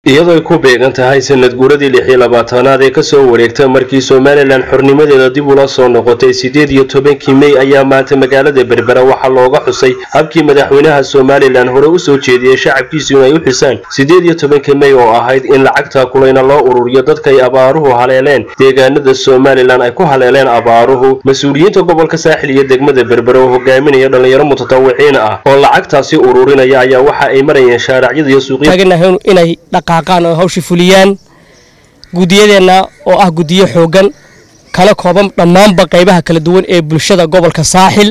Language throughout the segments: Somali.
iyadoo ay ku beegan tahay sanad guuradii lix iyo labaatanaad ee kasoo wareegta markii somalilan xornimadeeda dib ula soo noqotay siddeed iyo tobankii mey ayaa maanta magaalada berbera waxaa looga xusay habkii madaxweynaha somalilan hore usoo jeediyey shacabkiisu inay u xusaan siddeed iyo tobanka mey oo ahayd in lacagta kulayna loo ururiyo dadkay abaaruhu haleeleen deegaanada somalilan ay ku haleeleen abaaruhu mas-uuliyiinta gobolka saaxil iyo degmada berbera oo hogaaminaya dhallinyaro mutatawiciin ah oo lacagtaasi ururinaya ayaa waxa ay marayeen shaaracyada iyo suuqya inay dhaqaaqaan oo hawsha fuliyaan guddiyadeenna oo ah guddiyo xooggan kala kooban dhammaanba qaybaha kala duwan ee bulshada gobolka saaxil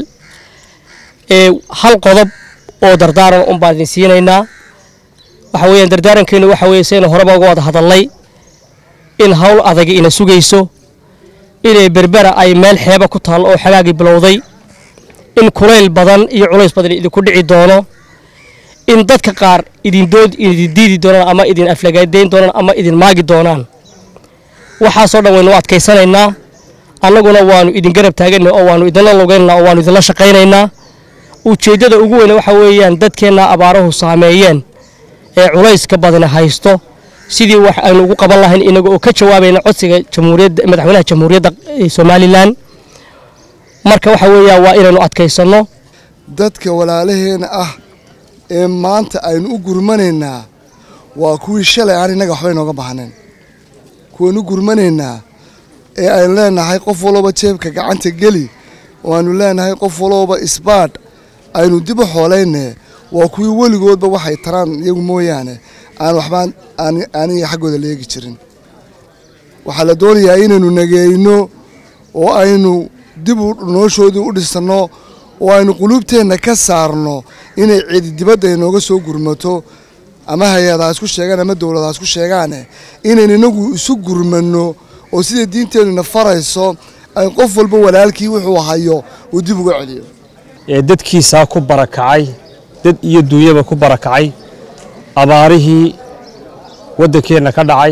ee hal qodob oo dardaaran un baan idin siinaynaa waxa weeyaan dardaarankeenu waxa weeye saynu horeba uga wada hadalnay in hawl adagi ina sugayso inay berbera ay meel xeeba ku taallo oo xagaagii bilowday in kulayl badan iyo culays badan idinku dhici doono in dadka qaar idindood idin diidi doonaan ama idin aflagaadeyn doonaan ama idin maagi doonaan waxaasoo dhan waynu adkaysanaynaa annaguna waanu idin garab taagana oo waanu idinla lugaynana oo waanu idinla shaqaynaynaa ujeeddada ugu weyne waxa weeyaan dadkeenna abaaruhu saameeyeen ee culayska badani haysto sidii wax aynu ugu qaban lahayn inaga oo ka jawaabayna codsiga jamhuuriyadda madaxweynaha jamhuuriyadda somalilan marka waxa weeyaan waa inaynu adkaysanno dadka walaalaheena ah ee maanta aynu u gurmanaynaa waa kuwii shalay aan innaga waxba inooga baahnayn kuwaynu u gurmanaynaa ee aynu leenahay qof walooba jeebka gacanta geli oo aynu leenahay qof walooba isbaadh aynu dib u xoolayne waa kuwii weligoodba waxay taraan iyagu mooyaane aan waxbaan aaniga xaggooda leegi jirin waxaa la doonayaa inaynu nageeyno oo aynu dib noloshoodii u dhisanno oo aynu quluubteenna ka saarno inay cidi dibadda inooga soo gurmato ama hay-adaha isku sheegaan ama dowladaha isku sheegaane inaynu inagu isu gurmanno oo sida diinteennuna farayso ay qof walba walaalkii wuxuu hayo uu dib uga celiyo ee dadkiisaa ku barakacay dad iyo duunyaba ku barakacay abaarihii waddankeenna ka dhacay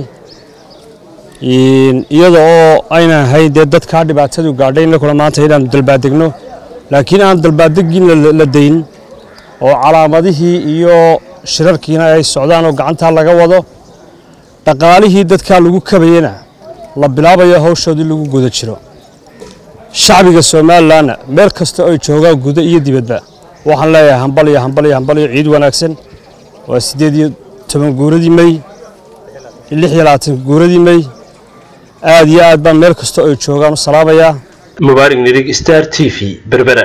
iyada oo aynan ahayn dee dadkaa dhibaatadu gaadhay innakuna maanta inaannu dalbaadegno laakiin aan dalbaadegin la dayn oo calaamadihii iyo shirarkiina ay socdaan oo gacantaa laga wado dhaqaalihii dadkaa lagu kabayana la bilaabayo hawshoodii lagu guda jiro shacbiga somalilanna meel kasta oy joogaan guda iyo dibadba waxaan leeyahay hambal iyo hambal iyo hambal iyo ciid wanaagsan waa siddeed iyo toban guuradii mey lix iyo labaatan guuradii mey aad iyo aad baan meel kasta oy joogaan u salaabayaa mubaarig nirig star t v berbera